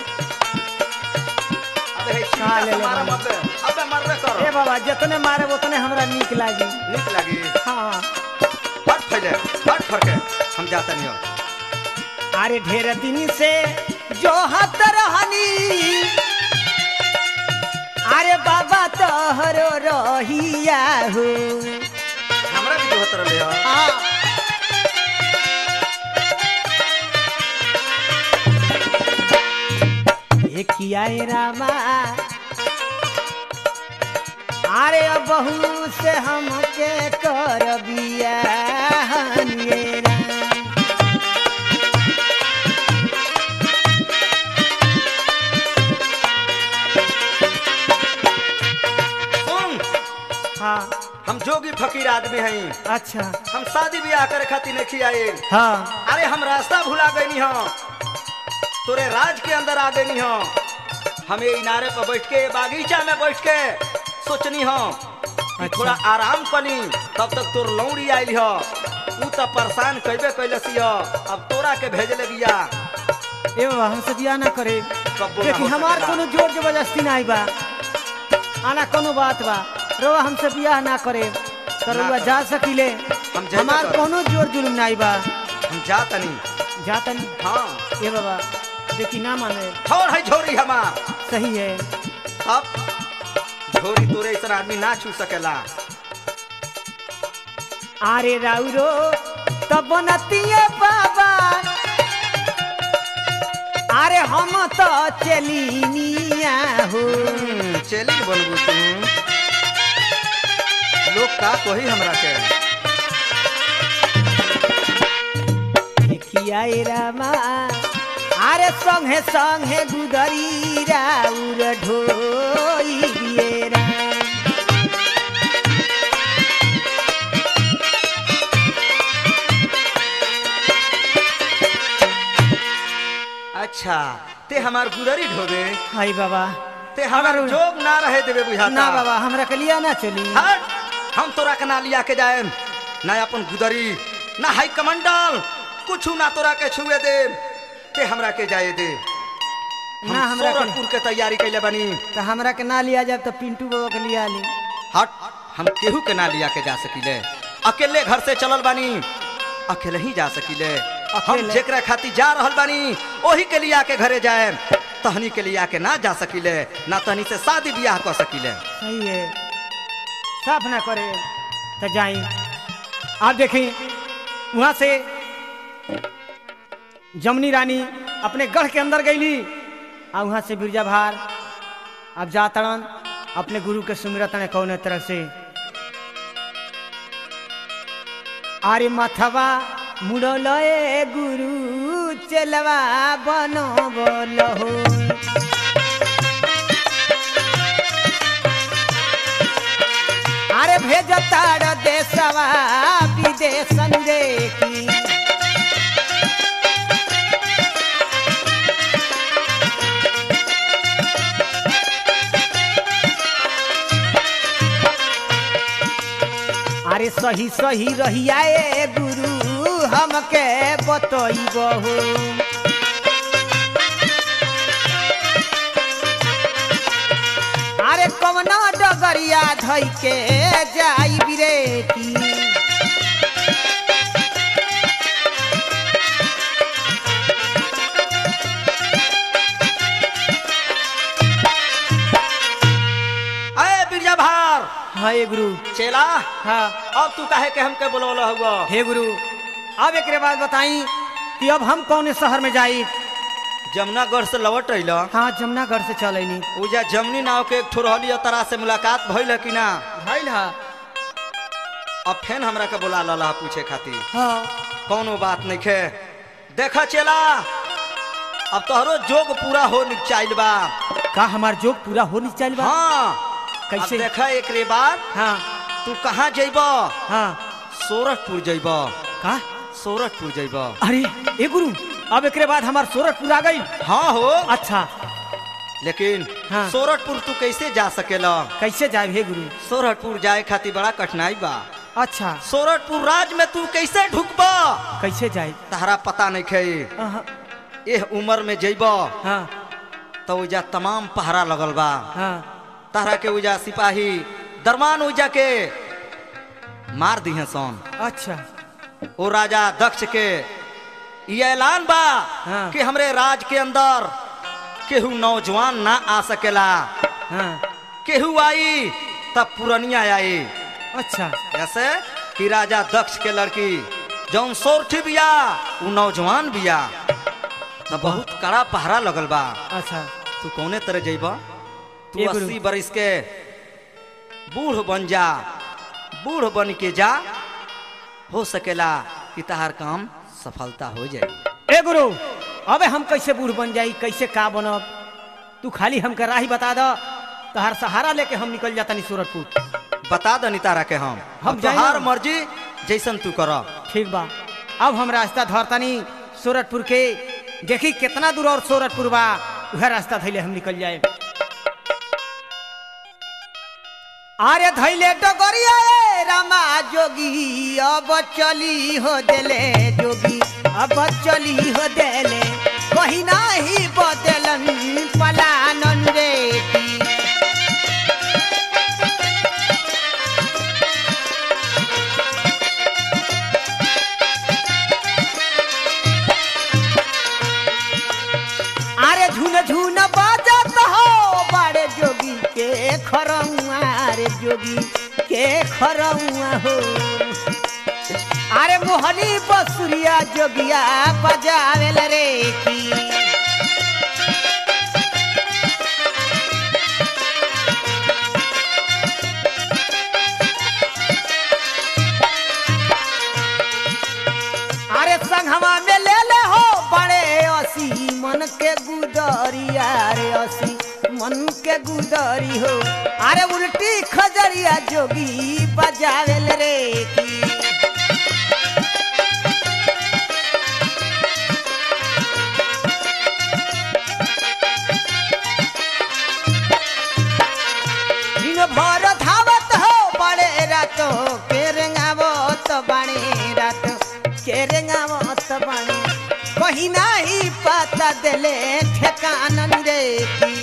अबे है कहाँ ले ले मारम बनी? अबे अबे मरबे ए करो बाबा जितने मारे उतने हमरा नीक लागी नीक लगी हाँ फट फैले फट फरके हम जाता नहीं हो अरे ढेर दिन से जो हत रहनी अरे बाबा तोहरो रहिया हो हमरा भी जोहत रहे हो हाँ देखिया ए रामा अरे अब बहू से हमके कर बिया सुन हाँ हम जोगी फकीर आदमी हैं अच्छा हम शादी ब्याह करे खातिर नहीं आए हाँ अरे हम रास्ता भुला गई हो तोरे राज के अंदर आ गई हो हमें इनारे पर बैठ के बागीचा में बैठ के सोचनी हो कि अच्छा। थोड़ा आराम कनी तब तक तोर लौड़ी आयल हो ऊ तो परेशान कैबे कैलसी हो अब तोरा के भेजले बिया ए बाबा हमसे बिया ना करे कब्बो ना देखी हो हमार सकेला। कोनो जोर जबरदस्ती ना आई बा आना कोनो बात बा रउआ हमसे बियाह ना करे तो ना रउआ करे। जा सकिले हम जाइबे हमार करब। कोनो जोर जुलुम नहीं बा हम जा तनी जातन हाँ ए बाबा देखी ना माने छोड़ है झोरी हमार सही है अब झोरी तोरे ऐसा आदमी ना छू सकेला आरे राउरो तब बनतिए बाबा अरे हम तो चलिनिया हो हम्म, चली के बनबू तू लोग का कोही हमरा के किया रामा अरे संगे संगे गुदरी राउर ढोई दिए राम अच्छा ते हमार गुदरी ढोबे हाय बाबा ते हमार हमार- जोग ना रहे देवे बुझाता ना बाबा हमरा के लिया ना चली हट हम तोरा के ना लिया के जाए ना अपन गुदरी ना हाई कमंडल कुछ ना तोरा के छुए दे ते हमरा के जाए दे हम ना हमरा के सोरठपुर के तैयारी कैले बनी तो हमरा के ना लिया जाए तो पिंटू बाबा के लिया ली हट हम केहू के ना लिया के जा सकीले अकेले घर से चलल बानी अकेले ही जा सकीले हम अकेले? जेकरा खातिर जा रहल बानी ओही के लिया के घरे जाए तहनी के लिया के ना जा सकीले ना तहनी से शादी ब्याह कर सकीले सही है साफ ना करे तो जाई आप देखें वहां से जमनी रानी अपने गढ़ के अंदर गईली आ वहां से बिरजा भार अब जातड़न अपने गुरु के सुमिरतन कौन तरह से आरे मथवा मुड़ल ए गुरु चलवा बनो बोलो अरे भेजताड़ देशवा विदेशन देखी अरे सही सही रहिया ए गुरु हमके बतइबहु अरे कवना डगरिया धई के जाई बिरेती अरे बिरजा भार हाँ ये गुरु चेला हाँ अब तू काहे के हमके बुलवला हुआ हे गुरु अब एक बात बताई कि अब हम कौन शहर में जाई जमुनागढ़ से लौट रही हाँ जमुनागढ़ से चलैनी उजा जमनी नाव के एक ठो रहली तरा से मुलाकात भइल है कि ना भइल हा अब फेन हमरा के बुला लला पूछे खातिर हाँ कौनो बात नहीं खे देखा चेला अब तोहरो जोग पूरा हो चाइल बा का हमार जोग पूरा हो नहीं चल बा हाँ कैसे? अब देखा एक रे बार हाँ तू कहाँ जइब हाँ सोरठपुर जइब का सोरठपुर जइब अरे ए गुरु अब एक बाद हमार सोरठपुर आ गई हाँ हो अच्छा लेकिन हाँ। सोरठपुर तू कैसे जा सकेला कैसे जाए हे गुरु सोरठपुर जाए खातिर बड़ा कठिनाई बा अच्छा सोरठपुर राज में तू कैसे ढुकबा कैसे जाए तहरा पता नहीं खे अहाँ, एह उम्र में जइब हाँ तो उजा तमाम पहरा लगल बा हाँ तहरा के उजा सिपाही दरमान उजा के मार दिहे सन अच्छा ओ राजा दक्ष के ये ऐलान बा हाँ। कि हमरे राज के अंदर केहू नौजवान ना आ सकेला हाँ केहू आई तब पुरनिया आई अच्छा ऐसे कि राजा दक्ष के लड़की जौन सोरठी बिया उ नौजवान बिया तो बहुत कड़ा पहरा लगल बा अच्छा तू कौने तरह जइब तू ए गुरु। अस्सी बरिस के बूढ़ बन जा बूढ़ बन के जा हो सकेला कि तहार काम सफलता हो जाए ए गुरु अबे हम कैसे बूढ़ बन जाई कैसे का बनब तू खाली हमके राही बता दो तहार सहारा लेके हम निकल जाता नहीं सूरतपुर बता दनी तारा के हम हम हम जाएं तोहार ना। मर्जी जैसन तू कर ठीक बा अब हम रास्ता धरतानी सूरतपुर के देखी कितना दूर और सूरतपुर बा वह रास्ता धैले हम निकल जाए अरे धैले डगरिया ए रामा जोगी अब चली हो देले जोगी अब चली हो देले कहीं नाही बदलन पलानन रे की। खरौआ रे जोगी के खरौआ हो अरे मोहनी बसुरिया जोगिया बजावेल रे की अरे संघवा में ले ले हो बड़े असी मन के गुदरिया रे असी मन के गुदरी हो अरे उल्टी खजरिया जोगी बजावेल रे की दिन भर धावत हो बड़े रात के रेंगावत बाणे रात के रेंगावत बाणे कहीं नाही पता देले ठेकानन रे की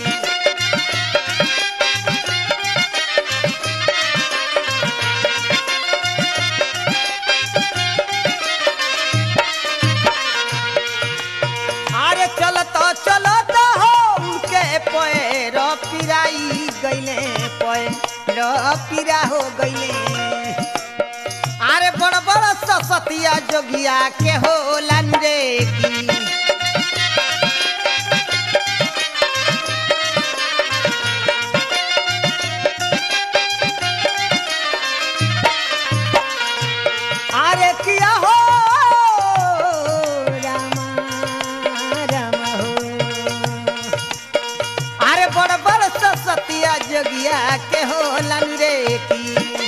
अरे चलत चलत हो उनके पैर पिराई गईले पैर पिरा हो गईले अरे बड़ बड़ ससतिया जोगिया के होला रे की अरे किया हो रामा रामा हो अरे बड़ बड़ सतिया जोगिया के होलन रे की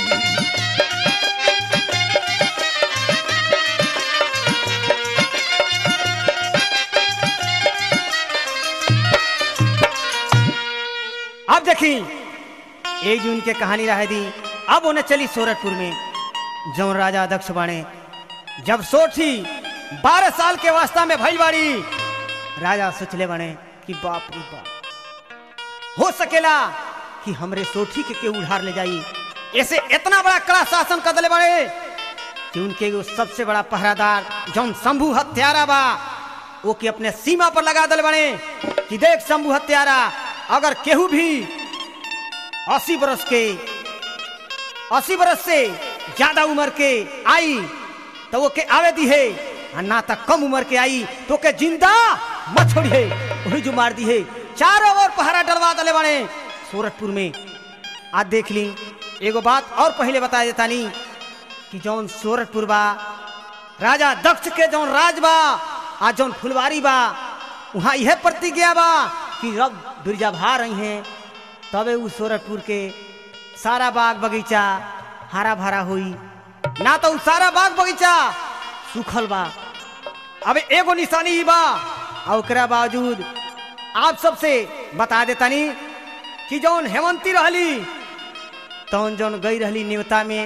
अब देखी एक जून के कहानी रह दी अब उन्हें चली सोरठपुर में जौन राजा अध्यक्ष बाणे जब सोठी बारह साल के वास्ता में भई बाड़ी राजा सोचले बने कि बाप रे बाप हो सकेला कि हमरे सोठी के केहू उधार ले जाई ऐसे इतना बड़ा कड़ा शासन कर दिले बड़े कि उनके एगो सबसे बड़ा पहरादार जौन शंभू हत्यारा बा वो के अपने सीमा पर लगा दिले बने कि देख शंभू हत्यारा अगर केहू भी अस्सी बरस के अस्सी बरस से ज्यादा उम्र के आई तो वो के आवे दी है और ना तक कम उम्र के आई तो के जिंदा मत छोड़िए वही जो मार दी है चारों ओर पहरा डलवा दले बने सूरतपुर में आज देख ली एगो बात और पहले बता देता नी कि जौन सूरतपुर बा राजा दक्ष के जौन राज बा आ जौन फुलवारी बा वहाँ यह प्रतिज्ञा बा कि रब बिरजा भा रही हैं तबे उ सूरतपुर के सारा बाग बगीचा हरा भरा हुई ना तो उ सारा बाग बगीचा सूखल बा अब एगो निशानी ही बा और ओकरा बावजूद आप सबसे बता देतानी कि जौन हेमंती रहली तौन जौन गई रहली नेवता में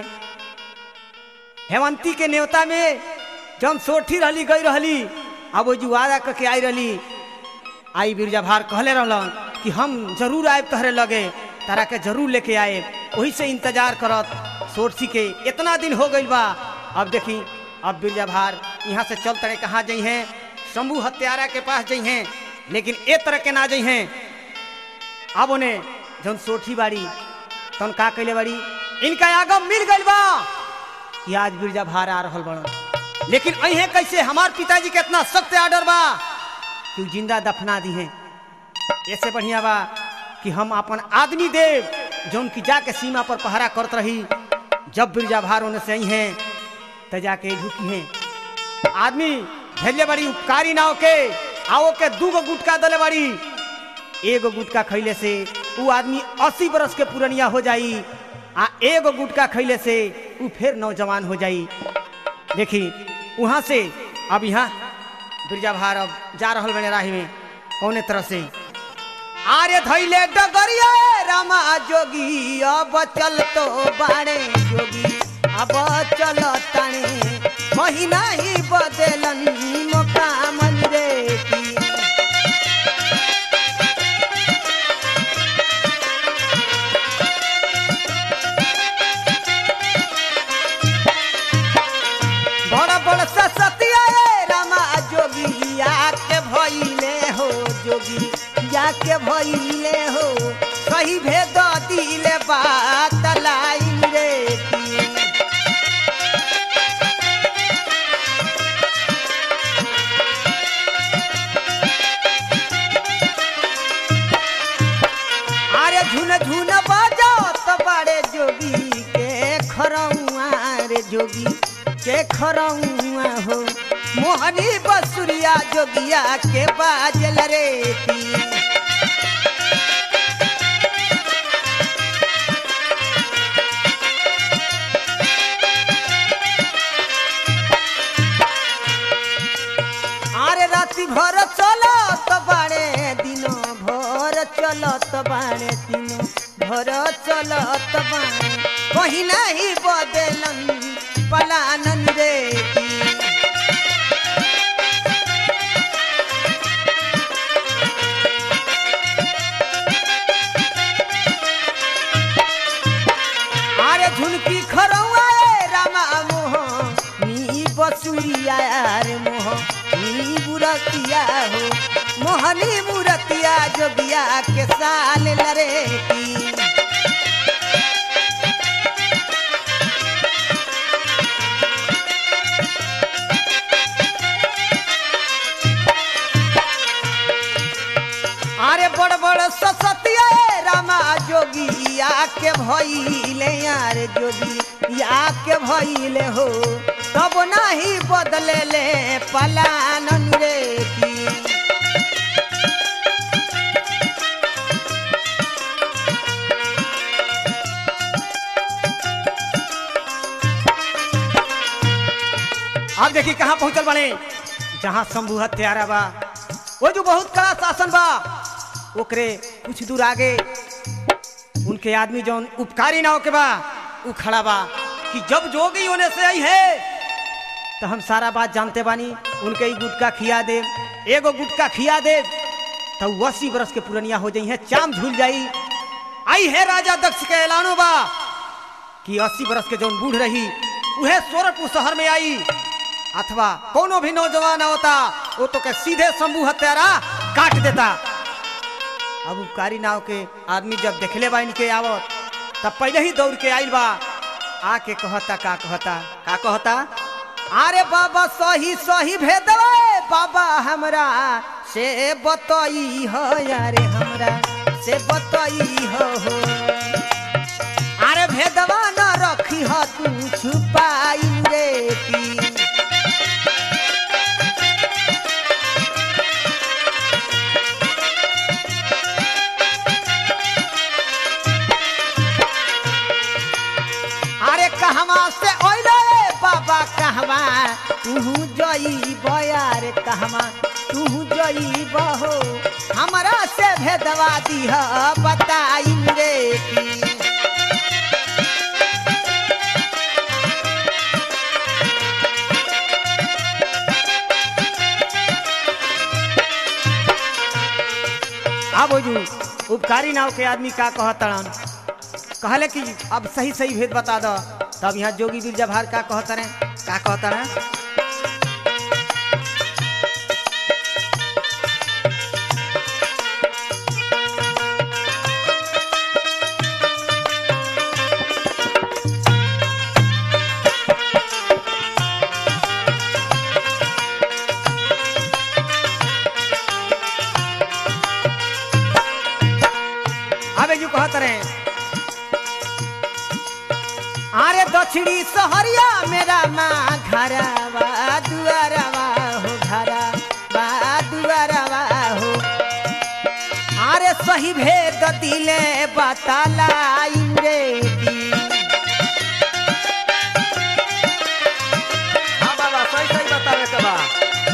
हेमंती के नेवता में जौन सोठी रहली गई रहली अब वो जो वादा करके आई रहली आई बिरजा भार कहले रहलन कि हम जरूर आए तहरे लगे तारा के जरूर लेके आए वही से इंतजार करत सोरसी के इतना दिन हो गई बा अब देखी अब बिरजा भार यहाँ से चल तड़े कहाँ जाइ हैं शंभू हत्यारा के पास जाइ हैं लेकिन ए तरह के ना जाइ हैं अब उन्हें जौन सोठी बाड़ी तन का कैले बाड़ी इनका आगम मिल गई बा कि आज बिरजा भार आ रहल बड़ा लेकिन अहे कैसे हमार पिताजी के इतना सख्त आर्डर बा कि उ जिंदा दफना दी हैं ऐसे बढ़िया बा कि हम अपन आदमी देव जौन की जाके सीमा पर पहरा करत रही जब बिरजा भार होने से आई हैं त जाके ढुकी हैं आदमी भेजले बड़ी उपकारी नाव के आओ के दूगो गुटका दले बड़ी एगो गुटका खैले से उ आदमी अस्सी बरस के पुरनिया हो जाई आ एगो गुटका खैले से उ फिर नौजवान हो जाई देखी वहां से अब यहाँ बिरजा भार अब जा रहल बने राही में कौने तरह से आरे धैले डगरिया रामा जोगी अब चल तो बाड़े जोगी अब चल ताने महीना ही बदलन मौका मन रे की बड़ बड़ सतिया रामा जोगी आके भइले हो जोगी जाके भइले हो सही भेद दिले जोगी के खरौआ हो मोहनी बसुरिया जोगिया के बाजल रे की आरे राति भर चलत बाड़े दिनो भर चलत बाड़े दिनो भर चलत बाड़े कहीं नहीं बदलन पलानन रे की আরে ঝুনকি খরৌয়া রামা মোহ নি বসুরিয়া রে মোহ নি বুরকিয়া হো মোহনি মুরতিয়া যোগিয়া के साल लरे की আরে বড় বড় সসতিয়া রামা যোগী ইয়াকে ভইলে यार যোগী ইয়াকে ভইলে हो তব নাহি বদলেলে পলানন রে কি अब देखी कहाँ पहुंचल बने जहाँ शंभु हत्यारा बा वो जो बहुत कड़ा शासन बा ओकरे कुछ दूर आगे उनके आदमी जौन उपकारी ना होके बा उ खड़ा बा कि जब जोगी होने से आई है तो हम सारा बात जानते बानी उनके ही गुटका खिया दे एगो गुटका खिया दे तो वो अस्सी बरस के पुरनिया हो जाई है चाम झूल जाई आई है राजा दक्ष के ऐलानो बा कि अस्सी बरस के जौन बूढ़ रही उहे सोरठपुर शहर में आई अथवा कोनो भी नौजवान होता वो तो के सीधे शंभू हत्यारा काट देता अब उपकारी नाव के आदमी जब देखले बा इनके आवत तब पहले ही दौड़ के आइल बा आके कहता का कहता का कहता अरे बाबा सही सही भेदवा बाबा हमरा से बतई हो यारे हमरा से बतई हो हो अरे भेदवा न रखी हो तू छुपाई रे की अरे कहवा से ओइले बाबा कहवा तू जई बयार कहवा तू जई बहो हमरा से भेदवा दीह बताई रे की अब वो जो उपकारी नाव के आदमी का कहतड़न कहले कि अब सही सही भेद बता दो तब यहाँ जोगी बिरजा भार का कहता रहे का कहता ना अब जो कहता रहे अरे दक्षिणी सहरिया मेरा माँ घरवा दुआरवा हो घरवा दुआरवा हो अरे सही भेद दिले बतालाई रे दी हाँ बाबा सही सही बतावे के बा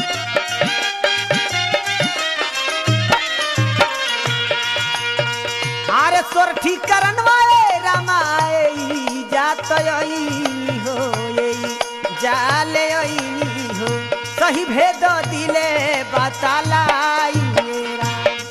अरे स्वर ठीक करन वाले रामाए जात यही हो यही जाले यही हो सही भेद दिले बतालाई मेरा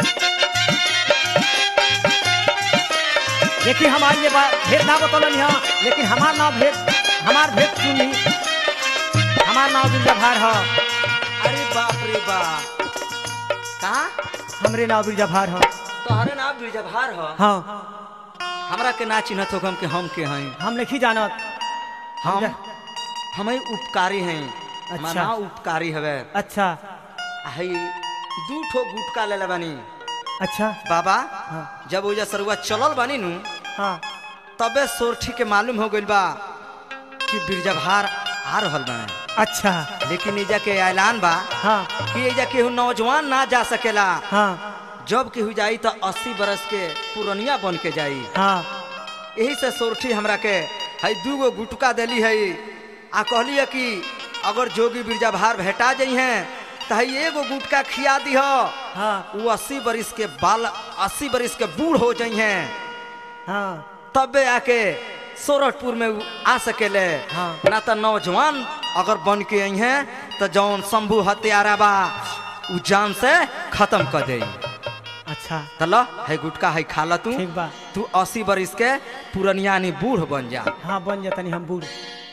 देखिए हमारे ये बा- भेद ना बतौलन यहाँ लेकिन हमार नाम भेद हमार भेद सुनी हमार नाम बिरजा भार ह अरे बाप रे बाप का हमरे नाम बिरजा भार ह तोहरे नाम बिरजभार ह हाँ हमरा के ना चिन्हत हो हम के हम के हैं हम नहीं जानत हम हम ही उपकारी हैं अच्छा। हमार नाम उपकारी हवे अच्छा हई दू ठो गुटका ले ले बानी अच्छा बाबा हाँ जब ओजा सरुआ चलल बानी नु हाँ तबे सोरठी के मालूम हो गइल बा कि बिरजभार आ रहल बने अच्छा लेकिन एजा के ऐलान बा हाँ कि एजा केहू नौजवान ना जा सकेला हाँ जब केहू जाई तो अस्सी बरस के पुरनिया बन के जाई हाँ यही से सोरठी हमरा के हई दूगो गुटका देली है आ कहली है कि अगर जोगी बिरजा भार भेटा जाइ हैं तो हई एगो गुटका खिया दी हाँ वो अस्सी बरिस के बाल अस्सी बरिस के बूढ़ हो जाइ हैं हाँ तबे आके सोरठपुर में उ आ सकेले हाँ। ना तो नौजवान अगर बन के आई हैं तो जौन शंभू हत्यारा बा उ जान से खत्म कर दे अच्छा तल है गुटका है खा ल तू ठीक बा तू अस्सी बरिस के पुरनियानी बूढ़ बन जा हाँ बन जातनी हम बूढ़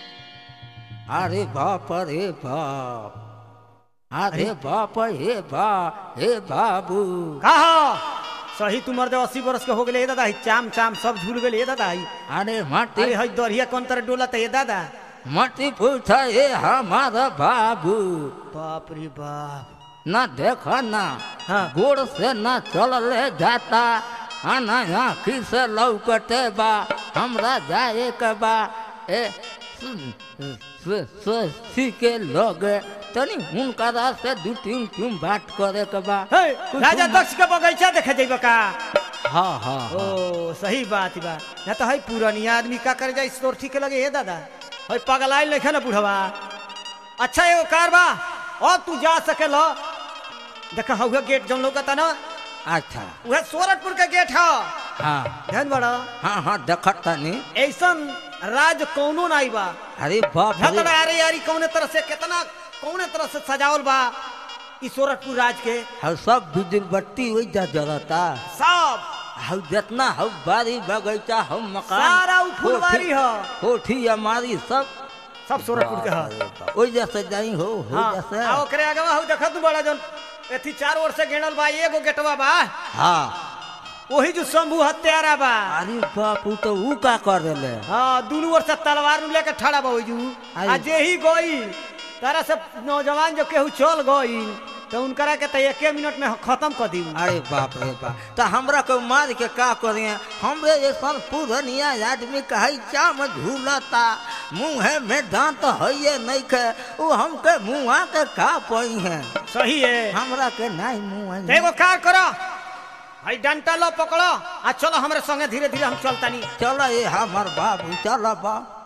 अरे बाप रे बाप अरे बाप हे बा हे बाबू कहा सही तुमर दे अस्सी बरस के हो गए दादा ही चाम चाम सब झूल गए दादा ही अरे मटी अरे हई दरिया कौन तरह डोला ये दादा मटी पूछ हे हमारा बाबू बाप रे बाप न देखो ना हाँ। गोड़ से न चलले जाता आना आँखी से लौकते बा हमरा जाए के बा ए सु- सु- सु- के लोग तनी हुनकरा से दू तीन तीन बात करे के बा हे, कुछ राजा हम- दक्ष के बगीचा देखे जेबा का हाँ हाँ हाँ। ओ सही बात बा ना तो हई पुरानिया आदमी का करे जाए सोरठी के लगे हे दादा हई पगलाइल नहीं ना बुढ़वा अच्छा एगो कार बा और तू जा सके लो देखा हउआ गेट जौन लोगता ना अच्छा उहे सोरठपुर के गेट है हाँ ध्यान बड़ा हाँ हाँ देखत तनी ऐसन राज कौनो नहीं बा अरे बाप रे झगड़ा अरे यारी कौने तरह से कितना कौने तरह से सजावल बा ई सोरठपुर राज के हम सब बिजली बत्ती वही जा जलता सब हम जितना हम बारी बगीचा हम मकान सारा उ फुलवारी ह कोठी हमारी सब सब सोरठपुर के ह ओइ जैसे जाई हो हो हाँ, जैसे आ ओकरे आगवा हउ देखत तू बड़ा जन एथी चार ओर से गेणल बा एगो गेटवा बा हाँ ओही जो शंभू हत्यारा बा अरे बाप उ तो ऊ का कर देले हाँ दुनू ओर से तलवार नु लेके ठड़ा बा ओजू आ अरे। जे ही गई तारा से नौजवान जो केहू चल गई तो उनकरा के तो एके मिनट में खत्म कर दी अरे बाप रे बाप तो हमरा को मार के का करिए हमरे जैसन पुरनिया आदमी कहे चाम झूलता मुँह में दांत है नहीं के वो हमके मुँह के का पई है सही है हमरा के नहीं मुँह तो एगो कार करो भाई डंटा लो पकड़ो आ चलो हमारे संगे धीरे धीरे हम चलतानी चलो ये हमर बाबू चलो बा